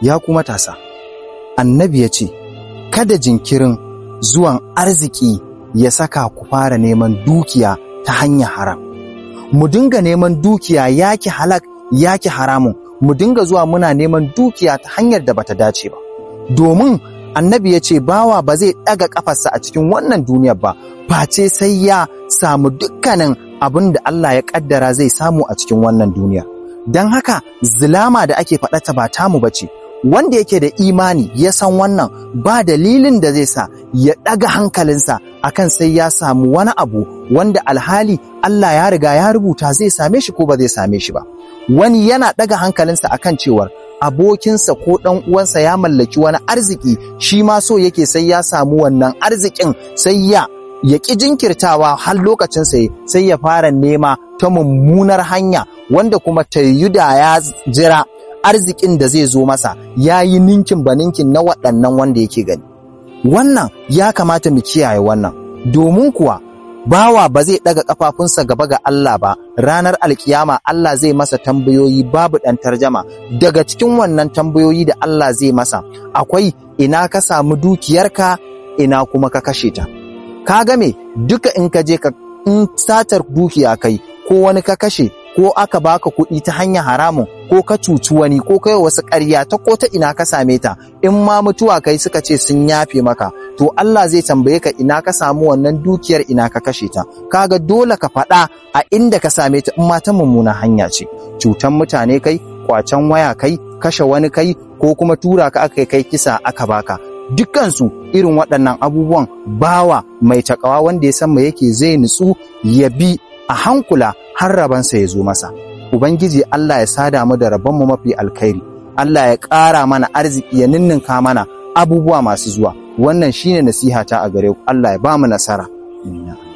ya ku matasa annabi ya ce kada jinkirin zuwan arziki ya saka ku fara neman dukiya ta hanyar haram mu dinga neman dukiya yaki halak yaki haramun mu dinga zuwa muna neman dukiya ta hanyar da bata dace ba domin annabi ya ce bawa ba zai ɗaga ƙafarsa a cikin wannan duniyar ba face sai ya samu dukkanin abin da Allah ya ƙaddara zai samu a cikin wannan duniya don haka zulama da ake faɗata ba tamu ba ce wanda yake da imani ya san wannan ba dalilin da zai sa ya ɗaga hankalinsa akan sai ya samu wani abu wanda alhali Allah ya riga ya rubuta zai same shi ko ba zai same shi ba wani yana ɗaga hankalinsa akan cewar abokinsa ko ɗan uwansa ya mallaki wani arziki shi ma so yake sai ya samu wannan arzikin sai ya ya ƙi jinkirtawa har lokacin sai sai ya fara nema ta mummunar hanya wanda kuma tayyuda ya jira arzikin da zai zo masa ya yi ninkin ba ninkin na waɗannan wanda yake gani wannan ya kamata mu kiyaye wannan domin kuwa bawa ba zai ɗaga ƙafafunsa gaba ga Allah ba ranar alkiyama Allah zai masa tambayoyi babu ɗan tarjama daga cikin wannan tambayoyi da Allah zai masa akwai ina ka samu dukiyarka ina kuma ka kashe ta ka game duka in ka je ka in satar dukiya kai ko wani ka kashe ko aka baka kuɗi ta hanyar haramun ko ka cuci wani ko kai wasu ƙarya ta ko ta ina ka same ta in ma mutuwa kai suka ce sun yafe maka to Allah zai tambaye ka ina ka samu wannan dukiyar ina ka kashe ta kaga dole ka faɗa a inda ka same ta in ma ta mummuna hanya ce cutan mutane kai kwacen waya kai kashe wani kai ko kuma tura ka aka kai kisa aka baka dukkansu irin waɗannan abubuwan bawa mai takawa wanda ya san me yake zai nutsu ya bi a hankula har rabansa ya zo masa. Ubangiji Allah ya sada mu da rabonmu mafi alkhairi, Allah ya ƙara mana arziki ya ninninka mana abubuwa masu zuwa. Wannan shine nasihata a gare ku, Allah ya ba mu nasara. Amin.